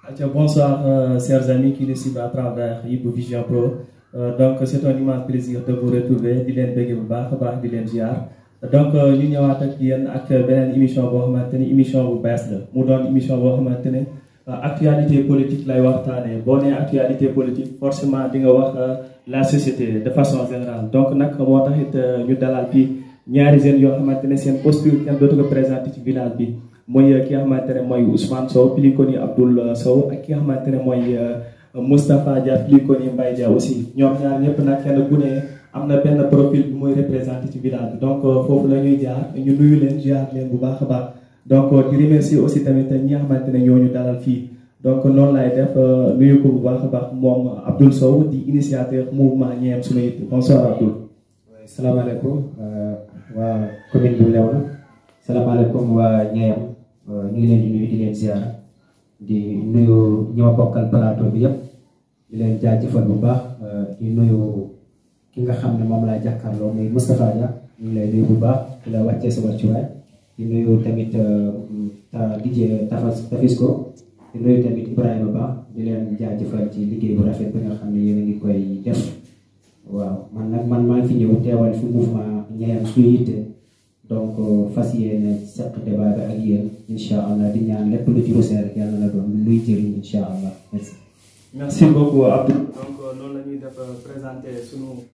Atia, bonsoir, euh, chers amis qui nous suivent à travers Yibou Vision Pro. Euh, donc, c'est un immense plaisir de vous retrouver di leen bëgg bu baax a baax di leen ziar donc ñu ñëwaat ak yéen ak beneen émission boo xamante ni émission bu bees la mu doon émission boo xamante ne actualité politique lay waxtaanee boo nee actualité politique forcément di nga wax la société de façon générale donc nag moo tax it ñu dalal fii ñaari jeunes yoo xamante ne seen posture kenn dootu ko présenté ci village bi. mooy ki nga xamante ne mooy Ousmane Sow plus connu Abdoul Sow ak ki nga xamante ne mooy Moustapha Dia plus connu Mbaye Dia aussi ñoom ñaar ñëpp nag kenn ku ne am na benn profil bu mooy représenté ci village bi donc foofu la ñuy jaar ñu nuyu leen ziar leen bu baax a baax donc di remercier aussi tamit ñi nga xamante ne ñoo ñu dalal fii donc noonu lay def nuyu ko bu baax a baax moom Abdoul Sow di initiateur mouvement Ñeem Sunu Yitte bonsoir Abdoul. salaamaaleykum waa commune bu Léona salaamaaleykum waa Ñeem. ñu ngi leen di nuyu di leen ziar di nuyu ñi ma bokkal plateau bi yëpp di leen jaajëfal bu baax di nuyu ki nga xam ne moom laa jàkkaarloo muy Moustapha Dia ñu ngi lay nuyu bu baax di la wàccee sa wàccuwaay di nuyu tamit DJ Tafas Tafisco di nuyu tamit Ibrahima Ba di leen jaajëfal ci liggéey bu rafet bi nga xam ne yéen a ngi koy def waaw man nag man maa ngi fi ñëw teewal fi mouvement Ñeem Sunu Yitte donc fas yéene seq débat bi ak yéen incha allah di ñaan lépp lu ci rusee rek yàlla na doon luy jëriñ incha allah merci. merci beaucoup Abdou. donc noonu la ñuy def présenter sunu